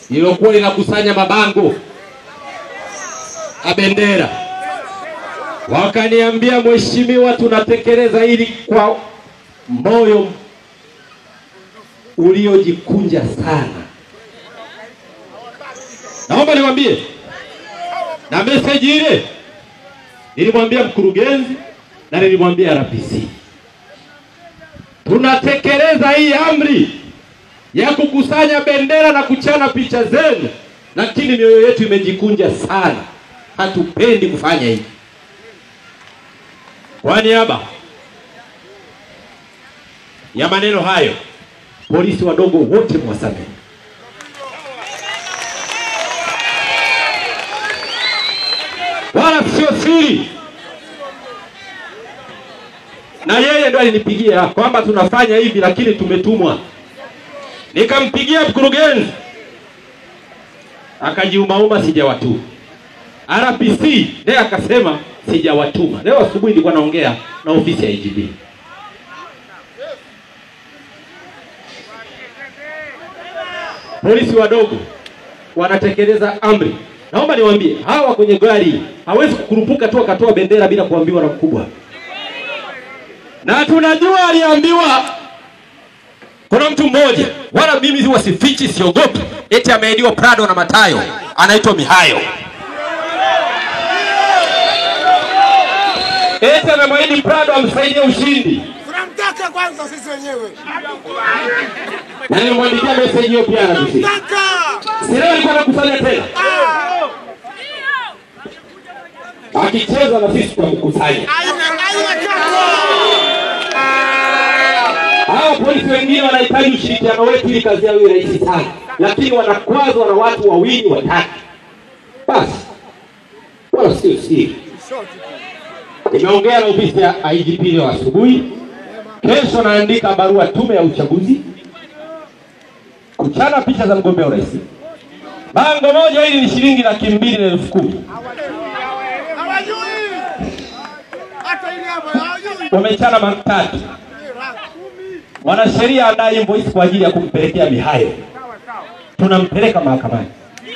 lililokuwa linakusanya mabango ya bendera, wakaniambia, mheshimiwa, tunatekeleza hili kwa moyo uliojikunja sana. Naomba niwaambie, na meseji ile nilimwambia mkurugenzi na nilimwambia RPC, tunatekeleza hii amri ya kukusanya bendera na kuchana picha zenu, lakini mioyo yetu imejikunja sana, hatupendi kufanya hivi. Kwa niaba ya maneno hayo, polisi wadogo wote mwasamehe. wala sio siri, na yeye ndo alinipigia kwamba tunafanya hivi, lakini tumetumwa. Nikampigia mkurugenzi, akajiumauma, sijawatuma. RPC naye akasema sijawatuma. Leo asubuhi nilikuwa naongea na ofisi ya IGP. Polisi wadogo wanatekeleza amri. Naomba niwaambie hawa kwenye gari hawezi kukurupuka tu akatoa bendera bila kuambiwa na mkubwa, na tunajua aliambiwa. Kuna mtu mmoja, wala mimi huwa sifichi, siogopi, eti ameahidiwa Prado na Matayo, anaitwa Mihayo, eti amemwahidi Prado amsaidie ushindi, Tunamtaka kwanza sisi wenyewe. na nimemwandikia message hiyo pia anakusi. Tunamtaka. Si leo alikuwa anakusanya tena, akicheza na sisi tutamkusanya. Aina aina kako. Hawa polisi wengine wanahitaji ushirikiano wetu ili kazi yao iwe rahisi sana, lakini wanakwazwa na watu wawili watatu. Basi wala sio siri. Nimeongea na ofisi ya IGP leo asubuhi. Kesho naandika barua tume ya uchaguzi kuchana picha za mgombea urais. Bango moja hili ni shilingi laki mbili na elfu kumi. Hawajui. Hata ile hapo hawajui. Wamechana matatu. Mwanasheria andaa invoice kwa ajili ya kumpelekea Mihayo, tunampeleka mahakamani.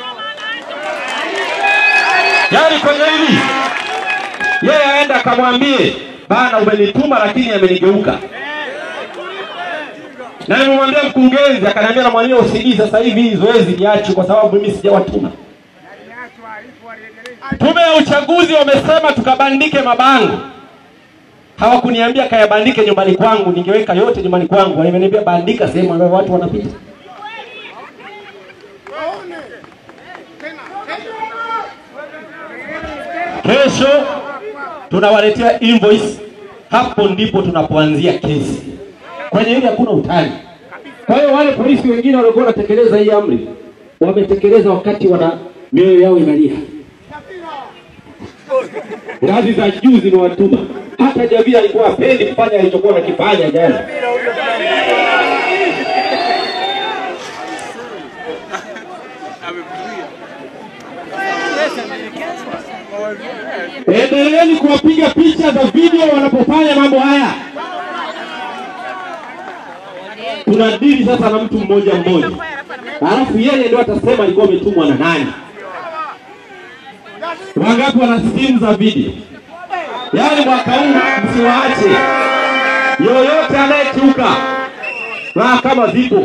Yaani kwenye hili yeye aenda akamwambie bana, umenituma lakini amenigeuka. Na nimemwambia mkurugenzi, akaniambia na mwenyewe usidii sasa hivi hii zoezi liache, kwa sababu mimi sijawatuma. Tume ya uchaguzi wamesema tukabandike mabango hawakuniambia kayabandike nyumbani kwangu, ningeweka yote nyumbani kwangu. Wameniambia bandika sehemu ambayo watu wanapita. Waone. Tena. Kesho tunawaletea invoice, hapo ndipo tunapoanzia kesi. Kwenye hili hakuna utani. Kwa hiyo wale polisi wengine waliokuwa wanatekeleza hii amri wametekeleza wakati wana mioyo yao inalia. Ngazi za juu zimewatuma. Hata Jabir alikuwa hapendi kufanya alichokuwa anakifanya jana. Endeleeni kuwapiga picha za video wanapofanya mambo haya. Tunadili sasa na mtu mmoja mmoja, alafu yeye ndio atasema alikuwa ametumwa na nani. Wangapi wana simu za video? Yaani mwaka huu msiwaache yoyote anayekiuka mahakama zipo.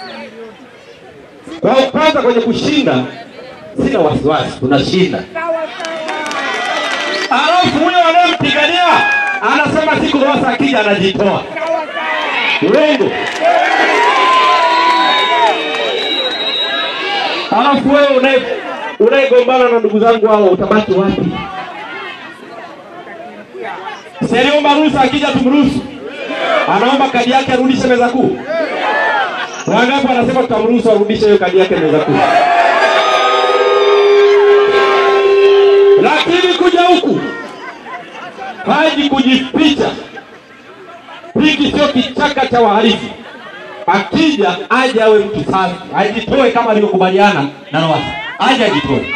Kwa kwanza kwenye kushinda, sina wasiwasi, tunashinda. Alafu huyo anayempigania anasema siku Lowassa akija anajitoa. Uongo. Alafu wewe unaye unayegombana na ndugu zangu hao utabaki wapi? Seriomba ruhusa, akija tumruhusu. Anaomba kadi yake arudishe meza kuu. Wangapi wanasema tutamruhusu arudishe hiyo kadi yake meza kuu? Lakini kuja huku haji kujificha. Hiki sio kichaka cha wahalifu. Akija aje awe mtu safi, ajitoe kama alivyokubaliana na Lowassa, aje ajitoe.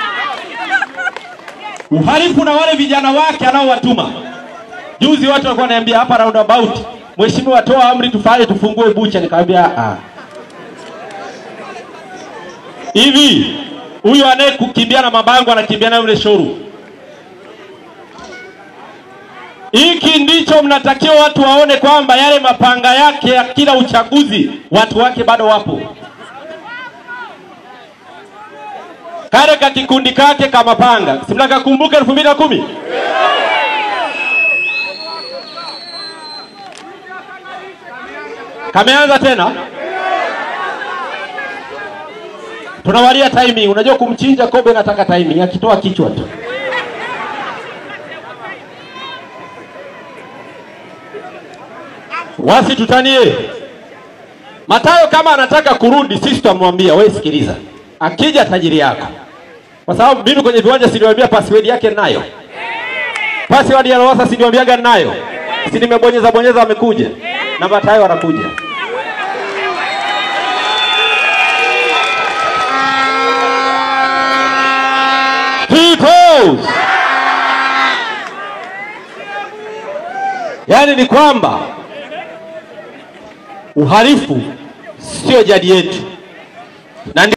Uhalifu na wale vijana wake anaowatuma. Juzi watu walikuwa wananiambia hapa roundabout, mheshimiwa, toa amri tufanye tufungue bucha. Nikamwambia ah, hivi huyu anayekukimbia na mabango anakimbia na yule shoru hiki ndicho mnatakiwa watu waone kwamba yale mapanga yake ya kila uchaguzi watu wake bado wapo kale ka kikundi kake ka mapanga si mnakakumbuka elfu mbili na kumi kameanza tena tunawalia timing unajua kumchinja kobe nataka timing akitoa kichwa tu wasitutanie matayo kama anataka kurudi sisi tutamwambia wewe sikiliza akija tajiri yako kwa sababu mimi kwenye viwanja siliwambia password yake nayo password ya Lowassa siliwambiaga nayo si nimebonyeza bonyeza amekuja na matayo anakuja Peoples. Yaani ni kwamba uhalifu sio jadi yetu na ndi-